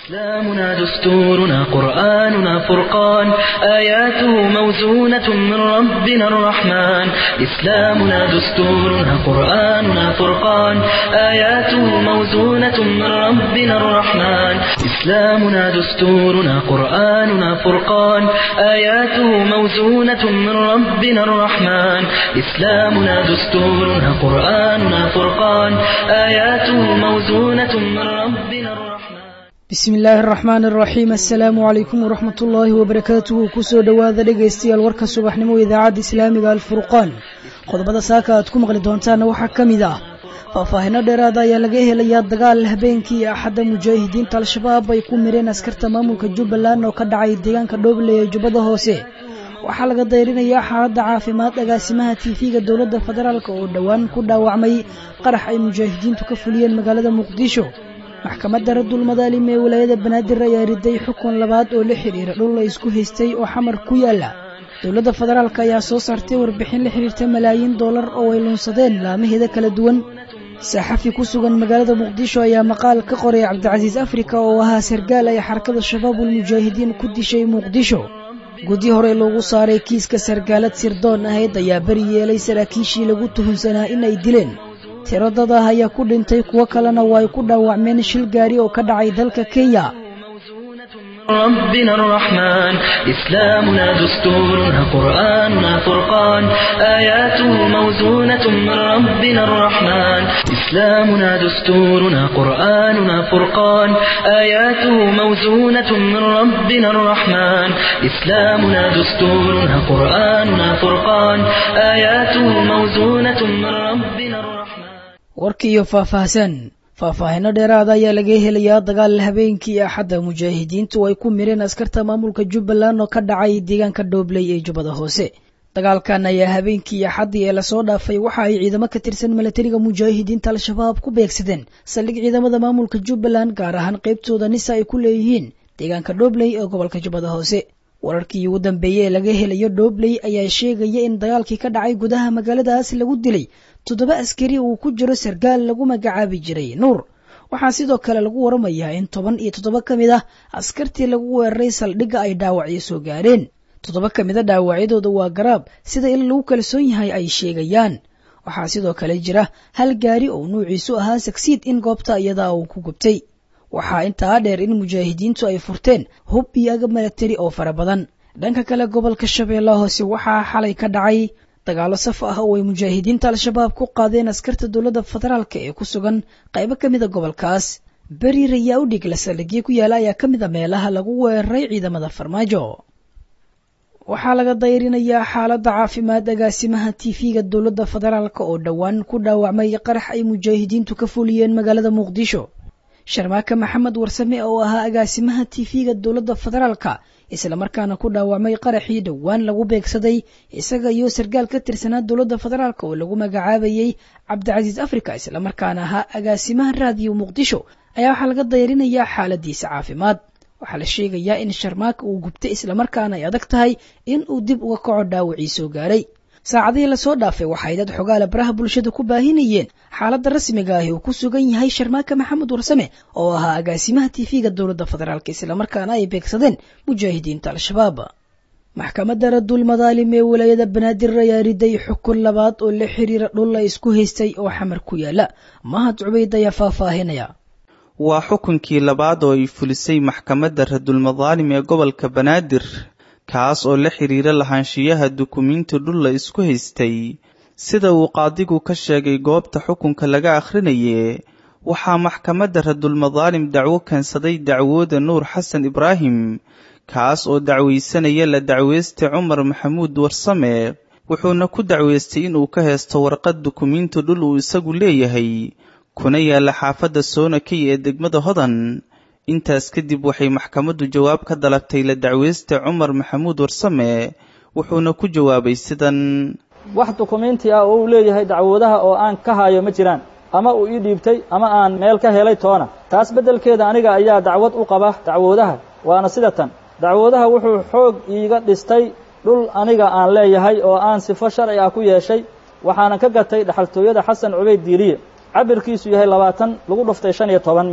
إسلامنا دستورنا قرآننا فرقان آياته موزونة من ربنا الرحمن إسلامنا دستورنا قرآننا فرقان آياته موزونة من ربنا الرحمن إسلامنا دستورنا قرآننا فرقان آياته موزونة من ربنا الرحمن إسلامنا دستورنا قرآننا فرقان آياته موزونة من ربنا الرحمن bismi illaahi araxmaan araxiim assalaamu calaykum waraxmat ullaahi wabarakaatuhu kusoo dhowaada dhegaystayaal warka subaxnimo idaacadda islaamiga alfurqaan qodobada saaka aad ku maqli doontaanna waxaa ka mid ah faahfaahino dheeraada ayaa laga helayaa dagaal habeenkii axadda mujaahidiinta al-shabaab ay ku mireen askarta maamulka jubbaland oo ka dhacay deegaanka dhooble ee jubbada hoose waxaa laga dayrinayaa xaaladda caafimaad agaasimaha tiifiga dowladda federaalk oo dhowaan ku dhaawacmay qarax ay mujaahidiintu ka fuliyeen magaalada muqdisho maxkamadda radul madaalim ee walaayada banaadir ayaa riday xukun labaad oo la xidhiira dhul la isku haystay oo xamar ku yaala dowladda federaalk ayaa soo saartay warbixin la xidhiirta malaayiin dollar oo ay luunsadeen laamaheeda kala duwan saaxafi ku sugan magaalada muqdisho ayaa maqaal ka qoray cabdicasiis afrika oo ahaa sargaal ay xarakada shabaabul mujaahidiin ku dishay muqdisho guddi hore loogu saaray kiiska sargaalad sirdoon ahayd ayaa beri yeelay saraakiishii lagu tuhunsanaa in ay dileen tiro dad ah ayaa ku dhintay kuwo kalena waa ay ku dhaawacmeen shil gaari oo ka dhacay dalka kenya ربنا الرحمن إسلامنا دستورنا قرآننا فرقان آياته موزونة من ربنا الرحمن إسلامنا دستورنا قرآننا فرقان آياته موزونة من ربنا الرحمن إسلامنا دستورنا قرآننا فرقان آياته موزونة من ربنا الرحمن warkiiyo faahfaahsan faahfaahino dheeraada ayaa laga helayaa dagaal habeenkii axadda mujaahidiintu ay ku mireen askarta maamulka jubbaland oo ka dhacay deegaanka dhoobley ee jubbada hoose dagaalkan ayaa habeenkii axaddii ee lasoo dhaafay waxa ay ciidamo ka tirsan milatariga mujaahidiinta al-shabaab ku beegsadeen saldhig ciidamada maamulka jubbaland gaar ahaan qaybtooda nisa ay ku leeyihiin deegaanka dhoobley ee gobolka jubbada hoose wararkii ugu dambeeyey ee laga helayo dhoobley ayaa sheegaya in dagaalkii ka dhacay gudaha magaaladaas lagu dilay toddoba askari uu ku jiro sargaal lagu magacaabi jiray nuur waxaa sidoo kale lagu waramayaa in toban iyo toddoba ka mid ah askartii lagu weeraray saldhigga ay dhaawacyo soo gaareen toddoba ka mid a dhaawacyadooda waa garaab sida in lagu kalsoon yahay ay sheegayaan waxaa sidoo kale jira hal gaari oo nuuciisu ahaa sagsiid in goobta iyadaa uu ku gubtay waxaa intaa dheer in mujaahidiintu ay furteen hub iyo agab milatari oo fara badan dhanka kale gobolka shabeellaha hoose waxaa xalay ka dhacay dagaalo saf ah oo ay mujaahidiinta al-shabaab ku qaadeen askarta dowladda federaalk ee ku sugan qaybo ka mida gobolkaas beri rayaa u dhig la saldhigyo ku yaala ayaa ka mid a meelaha lagu weeraray ciidamada farmaajo waxaa laga dayrinayaa xaaladda caafimaad agaasimaha tiifiga dowladda federaalk oo dhowaan ku dhaawacmay qarax ay mujaahidiintu ka fuliyeen magaalada muqdisho sharmaake maxamed warsame oo ahaa agaasimaha tiifiga dowladda federaalka islamarkaana ku dhaawacmay qaraxii dhowaan lagu beegsaday isaga iyo sargaal ka tirsanaa dowladda federaalk oo lagu magacaabayey cabdicasiis afrika islamarkaana ahaa agaasimaha raadiyo muqdisho ayaa waxaa laga dayrinayaa xaaladiisa caafimaad waxaa la sheegayaa in sharmaake uu gubtay islamarkaana ay adag tahay in uu dib uga kaco dhaawacii soo gaaray saacadihii lasoo dhaafay waxay dad xogaala baraha bulshada ku baahinayeen xaaladda rasmiga ahi uu ku sugan yahay sharmaake maxamed warsame oo ahaa agaasimaha tiifiga dowladda federaalk islamarkaana ay beegsadeen mujaahidiinta al-shabaab maxkamadda radul madaalim ee walaayada banaadir ayaa riday xukun labaad oo la xiriira dhul la isku haystay oo xamar ku yaala mahad cubayd ayaa faahfaahinaya waa xukunkii labaad oo ay fulisay maxkamadda radulmadaalim ee gobolka banaadir kaas oo la xiriira lahaanshiyaha dukumiinti dhul la isku haystay sida uu qaadigu ka sheegay goobta xukunka laga akhrinaye waxaa maxkamadda radulmadaalim dacwo keensaday dacwooda nuur xasan ibraahim kaas oo dacwaysanaya la dacweystay cumar maxamuud warsame wuxuuna ku dacweystay inuu ka heesto warqad dukumiinti dhul uu isagu leeyahay kuna yaalla xaafadda soonakey ee degmada hodan intaas kadib waxay maxkamaddu jawaab ka dalabtay la dacweysta cumar maxamuud warsame wuxuuna ku jawaabay sidan wax dukumiinti ah oo uu leeyahay dacwoodaha oo aan ka hayo ma jiraan ama uu ii dhiibtay ama aan meel ka helay toona taas beddelkeeda aniga ayaa dacwad u qaba dacwoodaha waana sida tan dacwoodaha wuxuu xoog iiga dhistay dhul aniga aan leeyahay oo aan sifo sharci ah ku yeeshay waxaanan ka gatay dhaxaltooyada xasan cubayd diiliye cabirkiisu yahay labaatan lagu dhuftay shan iyo toban mitir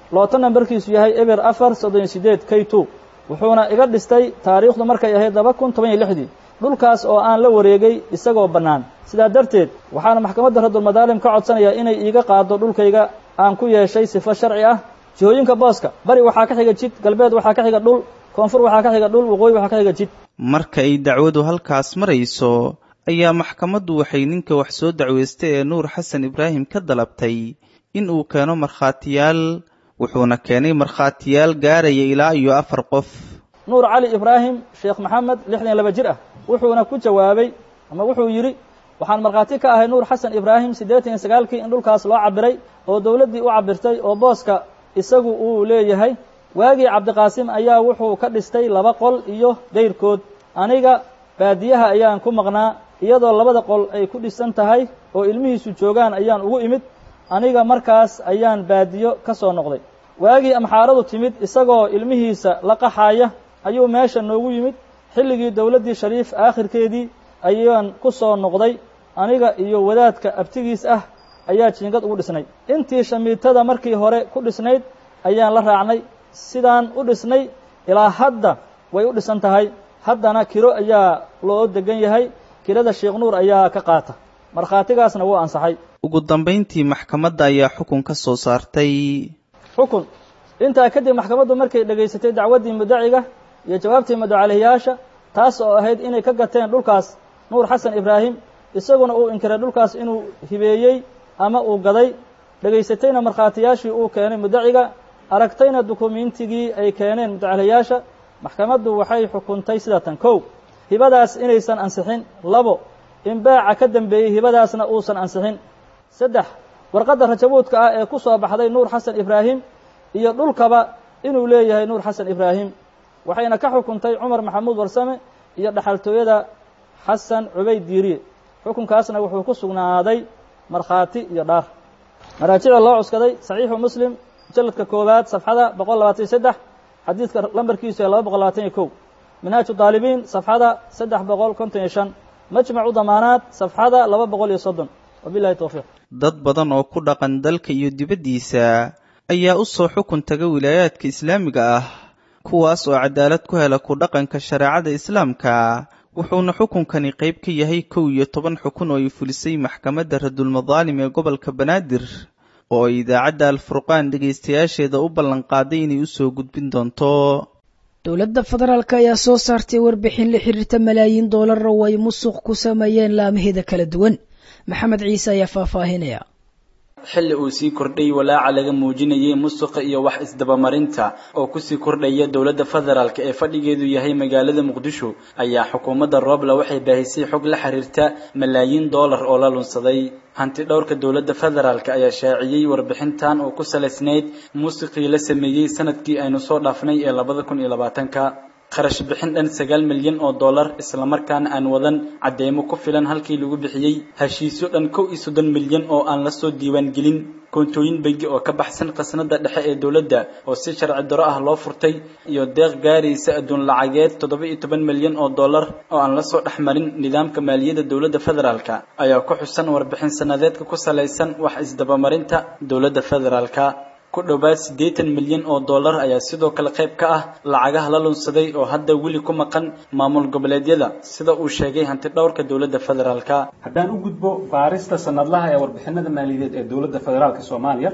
looto nambarkiisu yahay eber afar soddon iyo sideed k two wuxuuna iga dhistay taariikhdu markay ahayd laba kun toban iyo lixdii dhulkaas oo aan la wareegay isagoo bannaan sidaa darteed waxaana maxkamadda radulmadaalim ka codsanayaa inay iiga qaado dhulkayga aan ku yeeshay sifo sharci ah jihooyinka booska bari waxaa ka xiga jid galbeed waxaa ka xiga dhul koonfur waxaa ka xiga dhul waqooyi waxaa ka xiga jid marka ay dacwadu halkaas marayso ayaa maxkamaddu waxay ninka wax soo dacweystay ee nuur xasan ibraahim ka dalabtay in uu keeno markhaatiyaal wuxuuna keenay markhaatiyaal gaaraya ilaa iyo afar qof nuur cali ibraahim sheekh maxamed lixdan iyo laba jir ah wuxuuna ku jawaabay ama wuxuu yidhi waxaan markhaati ka ahay nuur xasan ibraahim siddeetan iyo sagaalkii in dhulkaas loo cabiray oo dowladdii u cabirtay oo booska isagu uu leeyahay waagii cabdiqaasim ayaa wuxuu ka dhistay laba qol iyo dayrkood aniga baadiyaha ayaan ku maqnaa iyadoo labada qol ay ku dhisan tahay oo ilmihiisu joogaan ayaan ugu imid aniga markaas ayaan baadiyo ka soo noqday waagii amxaaradu timid isagoo ilmihiisa la qaxaaya ayuu meesha noogu yimid xilligii dowladdii shariif aakhirkeedii ayaan ku soo noqday aniga iyo wadaadka abtigiis ah ayaa jiingad ugu dhisnay intii shamiitada markii hore ku dhisnayd ayaan la raacnay sidaan u dhisnay ilaa hadda way u dhisan tahay haddana kiro ayaa loo degan yahay kirada sheekh nuur ayaa ka qaata markhaatigaasna wuu ansaxay ugu dambayntii maxkamadda ayaa xukun ka soo saartay xukun intaa kadib maxkamaddu markay dhegaysatay dacwaddii mudaciga iyo jawaabtii madocalihiyaasha taas oo ahayd inay ka gateen dhulkaas nuur xasan ibraahim isaguna uu inkiray dhulkaas inuu hibeeyey ama uu gaday dhegaysatayna markhaatiyaashii uu keenay mudaciga aragtayna dukumiintigii ay keeneen mudacalihiyaasha maxkamaddu waxay xukuntay sida tan kow hibadaas inaysan ansixin labo in baaca ka dambeeyey hibadaasna uusan ansixin saddex warqadda rajabuudka ah ee ku soo baxday nuur xasan ibraahim iyo dhulkaba inuu leeyahay nuur xasan ibraahim waxayna ka xukuntay cumar maxamuud warsame iyo dhaxaltooyada xasan cubayd diiriye xukunkaasna wuxuu ku sugnaaday markhaati iyo dhaar maraajicda loo cuskaday saxiixu muslim mujalladka koowaad safxada boqol labaatan iyo saddex xadiidka lambarkiisu ee laba boqol labaatan iyo kow minhaaju daalibiin safxada saddex boqol konton iyo shan majmacu damaanaad safxada laba boqol iyo soddon wabilahi towfiiq dad badan oo ku dhaqan dalka iyo dibaddiisa ayaa u soo xukun taga wilaayaadka islaamiga ah kuwaas oo cadaalad ku hela ku dhaqanka shareecada islaamka wuxuuna xukunkani qayb ka yahay kow iyo toban xukun oo ay fulisay maxkamadda radulmadaalim ee gobolka banaadir oo ay idaacadda alfurqaan dhegaystayaasheeda u ballanqaaday inay usoo gudbin doonto dowladda federaalk ayaa soo saartay warbixin la xiriirta malaayiin doolar oo ay musuq ku sameeyeen laamaheeda kala duwan maxamed ciise ayaa faahfaahinaya xilli uu sii kordhay walaaca laga muujinayay musuqa iyo wax isdabamarinta oo kusii kordhaya dowladda federaalk ee fadhigeedu yahay magaalada muqdisho ayaa xukuumadda roobla waxay baahisay xog la xiriirta malaayiin doolar oo la lunsaday hanti dhowrka dowladda federaalk ayaa shaaciyey warbixintan oo ku salaysnayd muusiqii la sameeyey sanadkii aynu soo dhaafnay ee labada kun iyo labaatanka kharash bixin dhan sagaal milyan oo dollar islamarkaana aan wadan cadeymo ku filan halkii lagu bixiyey heshiisyo dhan kow iyo soddon milyan oo aan la soo diiwaangelin koontooyin bangi oo ka baxsan khasnada dhexe ee dowladda oo si sharci daro ah loo furtay iyo deeq gaaraysa adduun lacageed toddoba iyo toban milyan oo dollar oo aan la soo dhex marin nidaamka maaliyadda dowladda federaalka ayaa ku xusan warbixin sanadeedka ku salaysan wax isdabamarinta dowladda federaalka ku dhowaad siddeetan milyan oo dollar ayaa sidoo kale qayb ka ah lacagaha la lunsaday oo hadda weli ku maqan maamul goboleedyada sida uu sheegay hanti dhowrka dowladda federaalka haddaan u gudbo baarista sanadlaha ee warbixinada maaliyadeed ee dowladda federaalka soomaaliya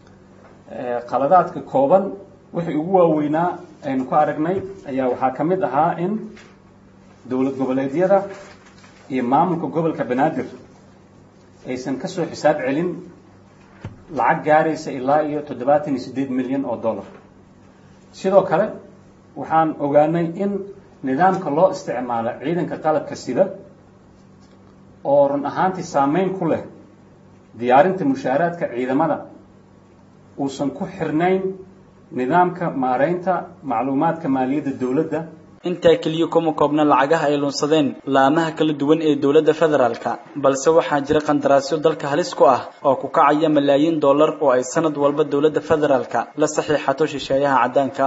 qaladaadka kooban wixii ugu waaweynaa aynu ku aragnay ayaa waxaa ka mid ahaa in dowlad goboleedyada iyo maamulka gobolka banaadir aysan ka soo xisaab celin lacag gaaraysa ilaa iyo toddobaatan iyo siddeed milyan oo dollar sidoo kale waxaan ogaanay in nidaamka loo isticmaalo ciidanka qalabka sida oo run ahaantii saameyn ku leh diyaarinta mushaaraadka ciidamada uusan ku xirnayn nidaamka maareynta macluumaadka maaliyadda dowladda intaa keliya kuma koobna lacagaha ay lunsadeen laamaha kala duwan ee dowladda federaalka balse waxaa jira qandaraasyo dalka halis ku ah oo ku kacaya malaayiin dollar oo ay sanad walba dowladda federaalka la saxiixato shisheeyaha caddaanka ah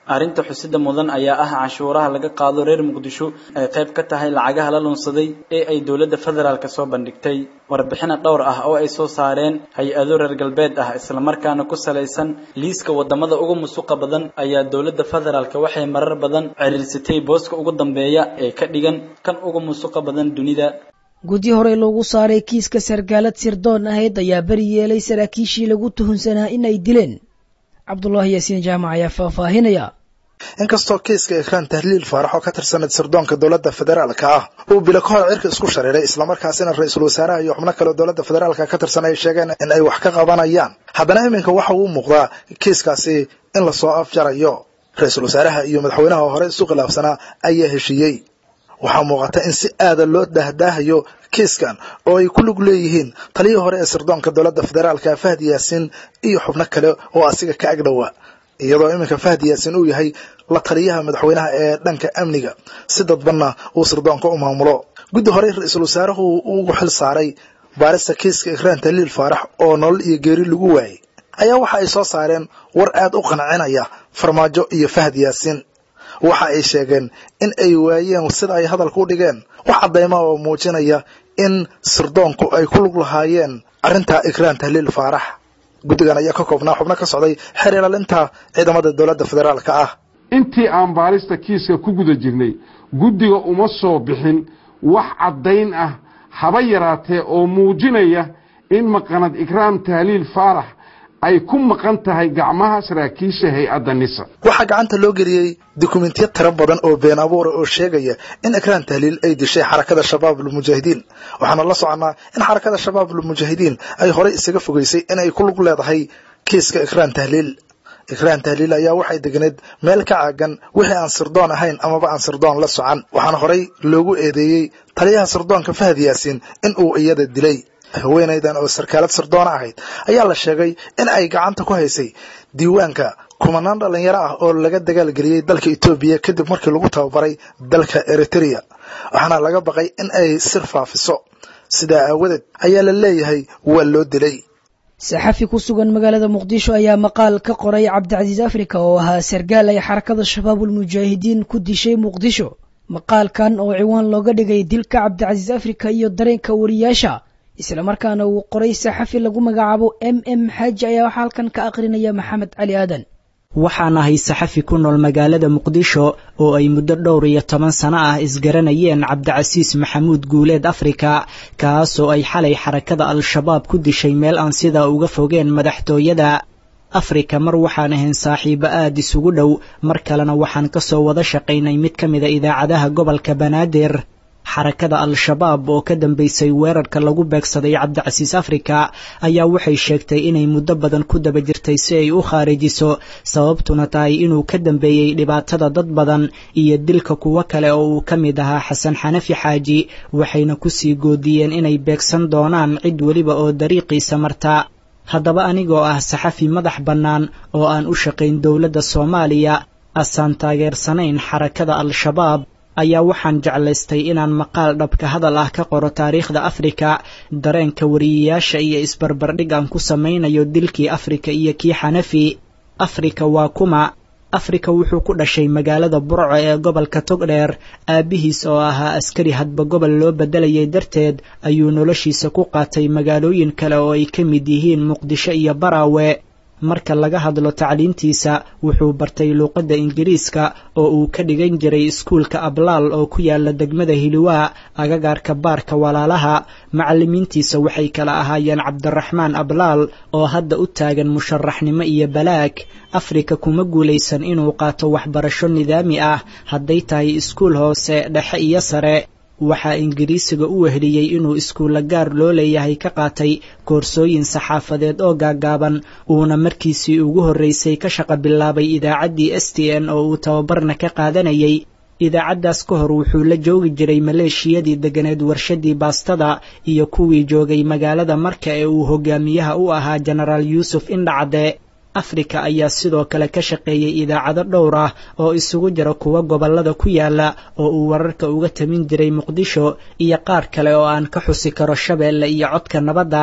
arrinta xusida mudan ayaa ah canshuuraha laga qaado reer muqdisho ay qayb ka tahay lacagaha la lunsaday ee ay dowladda federaalk soo bandhigtay warbixina dhowr ah oo ay soo saareen hay-ado reer galbeed ah islamarkaana ku salaysan liiska wadamada ugu musuqa badan ayaa dowladda federaalk waxay marar badan ciriirsatay booska ugu dambeeya ee ka dhigan kan ugu musuqa badan dunida guddi horey loogu saaray kiiska sargaalad sirdoon ahayd ayaa beri yeelay saraakiishii lagu tuhunsanaa in ay dileen cabdulaahi yaasiin jaamac ayaa faahfaahinaya inkastoo kiiska ekraan tahliil faarax oo ka tirsanad sirdoonka dowladda federaalka ah uu bilo ka hor cirka isku shareeray islamarkaasina ra-iisul wasaaraha iyo xubno kale dowladda federaalka ka tirsan ay sheegeen in ay wax ka qabanayaan haddana iminka waxa uu muuqdaa kiiskaasi in lasoo afjarayo ra-iisul wasaaraha iyo madaxweynaha hore isu khilaafsanaa ayaa heshiiyey waxaa muuqata in si aada loo dahdaahayo kiiskan oo ay ku lug leeyihiin taliyii hore ee sirdoonka dowladda federaalka fahdi yaasiin iyo xubno kale oo asiga ka agdhowa iyadoo iminka fahdi yaasiin uu yahay la taliyaha madaxweynaha ee dhanka amniga si dadbanna uu sirdoonka u maamulo guddi horey ra-iisul wasaaruhu ugu xil saaray baarista kiiska ikraan taliil faarax oo nolol iyo geeri lagu waayay ayaa waxa ay soo saareen war aad u qancinaya farmaajo iyo fahdi yaasiin waxa ay sheegeen in ay waayeen sida ay hadalka u dhigeen wax caddayma oo muujinaya in sirdoonku ay ku lug lahaayeen arrintaa ikraan tahliil faarax guddigan ayaa ka koobnaa xubno ka socday xeer ilaalinta ciidamada dowladda federaalka ah intii aan baarista kiiska ku guda jirnay guddiga uma soo bixin wax caddayn ah haba yaraatee oo muujinaya in maqanad ikraam tahliil faarax ay ku maqan tahay gacmaha saraakiisha hay-adda nisa waxaa gacanta loo geliyey dukumentiyo tiro badan oo been abuura oo sheegaya in ikraan tahliil ay dishay xarakada shabaab almujaahidiin waxaana la soconnaa in xarakada shabaab almujaahidiin ay horey isaga fogeysay in ay ku lug leedahay kiiska ikraan tahliil ikraan tahliil ayaa waxay degneed meel ka caagan wixii aan sirdoon ahayn amaba aan sirdoon la socan waxaana horey loogu eedeeyey taliyaha sirdoonka fahad yaasiin in uu iyada dilay haweenaydan oo sarkaalad sirdoona ahayd ayaa la sheegay in ay gacanta ku haysay diiwaanka kumanaan dhalinyaro ah oo laga dagaalgeliyey dalka etoobiya kadib markii lagu tababaray dalka eritrea waxaana laga baqay in ay sir faafiso sidaa aawadeed ayaa la leeyahay waa loo dilay saxafi ku sugan magaalada muqdisho ayaa maqaal ka qoray cabdicasiis afrika oo ahaa sargaal ay xarakada shabaabulmujaahidiin ku dishay muqdisho maqaalkan oo ciwaan looga dhigay dilka cabdicasiis afrika iyo dareenka wariyaasha islamarkaana uu qoray saxafi lagu magacaabo m m xaaji ayaa waxaa halkan ka aqrinaya maxamed cali aadan waxaan ahay saxafi ku nool magaalada muqdisho oo ay muddo dhowr iyo toban sano ah isgaranayeen cabdicasiis maxamuud guuleed afrika kaasoo ay xalay xarakada al-shabaab ku dishay meel aan sidaa uga fogeen madaxtooyada afrika mar waxaan ahayn saaxiibo aad isugu dhow mar kalena waxaan ka soo wada shaqaynay mid ka mida idaacadaha gobolka banaadir xarakada al-shabaab oo ka dambeysay weerarka lagu beegsaday cabdicasiis afrika ayaa waxay sheegtay inay muddo badan ku daba jirtay si ay u khaarijiso sababtuna tahay inuu ka dambeeyey dhibaatada dad badan iyo dilka kuwo kale oo uu ka mid ahaa xasan xanafi xaaji waxayna kusii goodiyeen inay beegsan doonaan cid weliba oo dariiqiisa marta haddaba anigoo ah saxafi madax bannaan oo aan u shaqayn dowladda soomaaliya asaan taageersanayn xarakada al-shabaab ayaa waxaan jeclaystay inaan maqaal dhabka hadal ah ka qoro taariikhda afrika dareenka wariyayaasha iyo isbarbardhig aan ku samaynayo dilkii afrika iyo kii xanafi afrika waa kuma afrika wuxuu ku dhashay magaalada burco ee gobolka togdheer aabbihiis oo ahaa askari hadba gobol loo beddelayay darteed ayuu noloshiisa ku qaatay magaalooyin kale oo ay ka mid yihiin muqdisho iyo baraawe marka laga hadlo tacliintiisa wuxuu bartay luuqadda ingiriiska oo uu ka dhigan jiray iskuulka ablaal oo ku yaala degmada hiliwaa agagaarka baarka walaalaha macallimiintiisa waxay kala ahaayeen cabdiraxmaan ablaal oo hadda u taagan musharaxnimo iyo balaag afrika kuma guulaysan inuu qaato waxbarasho nidaami ah hadday tahay iskuul hoose dhexe iyo sare waxaa ingiriisiga u weheliyey inuu iskuulla gaar loo leeyahay ka qaatay koorsooyin saxaafadeed oo gaagaaban uuna markiisii ugu horreysay ka shaqa bilaabay idaacaddii s t n oo uu tababarna ka qaadanayay idaacaddaas ka hor wuxuu la joogi jiray maleeshiyadii deganeed warshadii baastada iyo kuwii joogay magaalada marka ee uu hogaamiyaha u ahaa jenaraal yuusuf indhacade afrika ayaa sidoo kale ka shaqeeyey idaacado dhowr ah oo isugu jira kuwa gobollada ku yaala oo uu wararka uga tamin jiray muqdisho iyo qaar kale oo aan ka xusi karo shabeelle iyo codka nabadda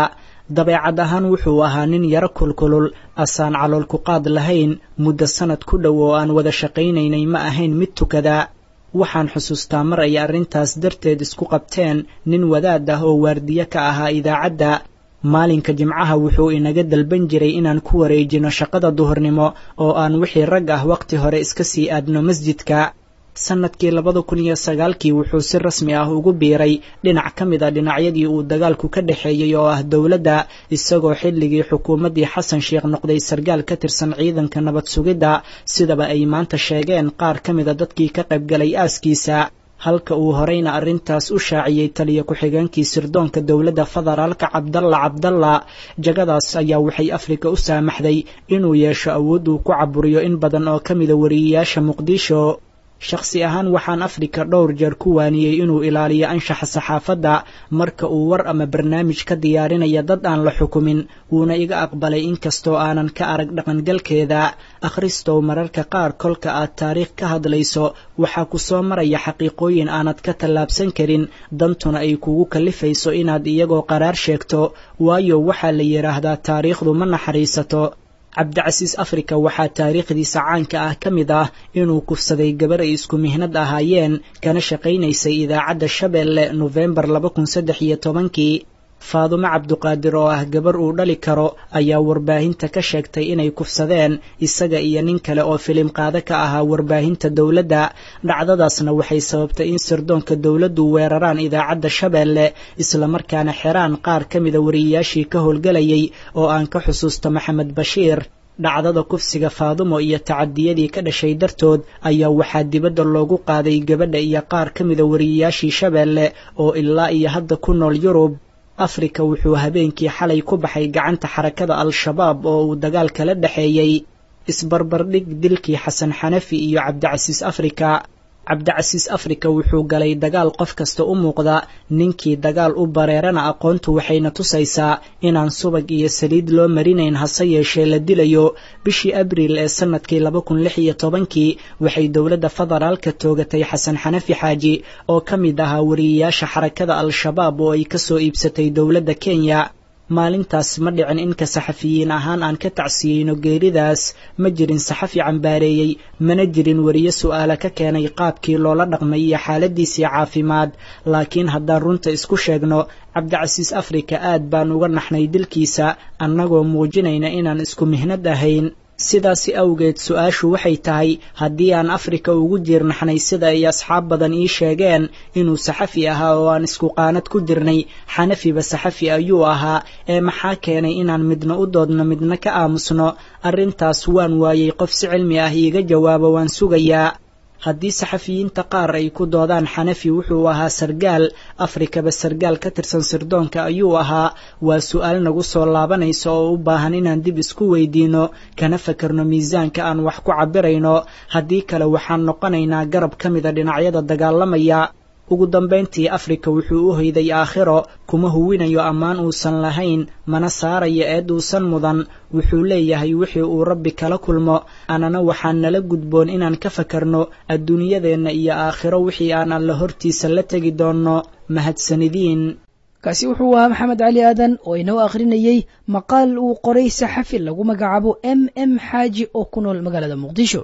dabeecad ahaan wuxuu ahaa nin yaro kulkulul asaan calool ku qaad lahayn muddo sanad ku dhow oo aan wada shaqaynaynay ma ahayn mid tukada waxaan xusuustaa mar ay arrintaas darteed isku qabteen nin wadaad ah oo waardiye ka ahaa idaacadda maalinka jimcaha wuxuu inaga dalban jiray inaan ku wareejino shaqada duhurnimo oo aan wixii rag ah wakhti hore iska sii aadno masjidka sannadkii labada kun iyo sagaalkii wuxuu si rasmi ah ugu biiray dhinac ka mid a dhinacyadii uu dagaalku ka dhexeeyey oo ah dowladda isagoo xilligii xukuumaddii xasan sheekh noqday sargaal ka tirsan ciidanka nabad sugidda sidaba ay maanta sheegeen qaar ka mida dadkii ka qaybgalay aaskiisa halka uu horeyna arrintaas u shaaciyey taliya ku-xigeenkii sirdoonka dowladda federaalka cabdalla cabdalla jagadaas ayaa waxay afrika u saamaxday inuu yeesho awood uu ku caburiyo in badan oo ka mida wariyeyaasha muqdisho shakhsi ahaan waxaan afrika dhowr jeer ku waaniyey inuu ilaaliyo anshaxa saxaafadda marka uu war ama barnaamij ka diyaarinaya dad aan la xukumin wuuna iga aqbalay inkastoo aanan ka arag dhaqangalkeeda akhristow mararka qaar kolka aad taariikh ka hadlayso waxaa ku soo maraya xaqiiqooyin aanad ka tallaabsan karin dantuna ay kugu kallifayso inaad iyagoo qaraar sheegto waayo waxaa la yidhaahdaa taariikhdu ma naxariisato cabdicasiis afrika waxaa taariikhdiisa caanka ah ka mid ah inuu kufsaday gabar ay isku mihnad ahaayeen kana shaqaynaysay idaacadda shabeelle nofembar laba kun saddex iyo tobankii faadumo cabduqaadir oo ah gabar uu dhali karo ayaa warbaahinta ka sheegtay inay kufsadeen isaga iyo nin kale oo filim qaado ka ahaa warbaahinta dowladda dhacdadaasna waxay sababtay in sirdoonka dowladdu weeraraan idaacadda shabeelle islamarkaana xeraan qaar ka mida wariyeyaashii ka howlgelayay oo aan ka xusuusto maxamed bashiir dhacdada kufsiga faadumo iyo tacadiyadii ka dhashay dartood ayaa waxaa dibadda loogu qaaday gabadha iyo qaar ka mida wariyeyaashii shabeelle oo ilaa iyo hadda ku nool yurub afrika wuxuu habeenkii xalay ku baxay gacanta xarakada al-shabaab oo uu dagaal kala dhexeeyey isbarbardhig dilkii xasan xanafi iyo cabdicasiis afrika cabdicasiis afrika wuxuu galay dagaal qof kasta u muuqda ninkii dagaal u bareerana aqoontu waxayna tusaysaa inaan subag iyo saliid loo marinayn hase yeeshee la dilayo bishii abriil ee sannadkii laba kun lix iyo tobankii waxay dowladda federaalka toogatay xasan xanafi xaaji oo ka mid ahaa wariyeyaasha xarakada al-shabaab oo ay ka soo iibsatay dowladda kenya maalintaas ma dhicin inka saxafiyiin ahaan aan ka tacsiyeyno geeridaas ma jirin saxafi cambaareeyey mana jirin weriye su'aala ka keenay qaabkii loola dhaqmay iyo xaaladiisii caafimaad laakiin haddaan runta isku sheegno cabdicasiis afrika aad baan uga naxnay dilkiisa annagoo muujinayna inaan isku mihnad ahayn sidaasi awgeed su-aashu waxay tahay haddii aan afrika ugu jiirnaxnay sida ay asxaab badan ii sheegeen inuu saxafi ahaa oo aan isku qaanad ku jirnay xanafiba saxafi ayuu ahaa ee maxaa keenay inaan midna u doodno midna ka aamusno arrintaas waan waayey qof si cilmi ah iiga jawaabo waan sugayaa haddii saxafiyiinta qaar ay ku doodaan xanafi wuxuu ahaa sargaal afrikaba sargaal ka tirsan sirdoonka ayuu ahaa waa su'aal nagu soo laabanaysa oo u baahan inaan dib isku weydiino kana fakarno miisaanka aan wax ku cabbirayno haddii kale waxaan noqonaynaa garab ka mida dhinacyada dagaalamaya ugu dambayntii afrika wuxuu u hoyday aakhiro kuma huwinayo ammaan uusan lahayn mana saarayo eed uusan mudan wuxuu leeyahay wixii uu rabbi kala kulmo anana waxaan nala gudboon inaan ka fakarno adduunyadeenna iyo aakhiro wixii aan alla hortiisa la tegi doonno mahadsanidiin kaasi wuxuu ahaa maxamed cali aadan oo inoo akhrinayey maqaal uu qoray saxafi lagu magacaabo m m xaaji oo ku nool magaalada muqdisho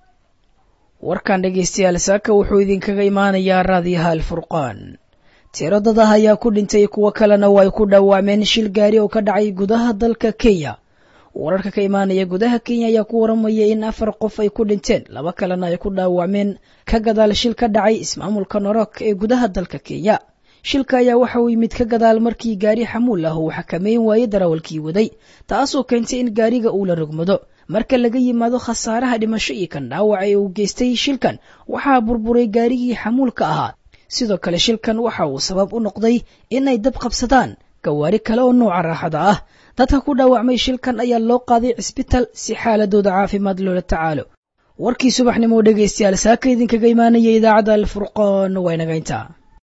warkan dhegaystayaal saaka wuxuu idinkaga imaanayaa raadiyaha alfurqaan tiro dad ah ayaa ku dhintay kuwo kalena oo ay ku dhaawacmeen shil gaari oo ka dhacay gudaha dalka kenya wararka ka imaanaya gudaha kenya ayaa ku waramaya in afar qof ay ku dhinteen laba kalena ay ku dhaawacmeen ka gadaal shil ka dhacay ismaamulka norok ee gudaha dalka kenya shilka ayaa waxa uu yimid ka gadaal markii gaari xamuul ah uu xakameyn waayey darawalkii waday taasoo keentay in gaariga uu la rogmado marka laga yimaado khasaaraha dhimasho iyo kan dhaawaca ee uu geystay shilkan waxaa burburay gaarigii xamuulka ahaa sidoo kale shilkan waxa uu sabab u noqday inay dab qabsadaan gawaari kale oo nooca raaxada ah dadka ku dhaawacmay shilkan ayaa loo qaaday cisbitaal si xaaladooda caafimaad loola tacaalo warkii subaxnimo dhegaystayaal saaka idinkaga imaanaya idaacadda alfurqaan waa inaga intaa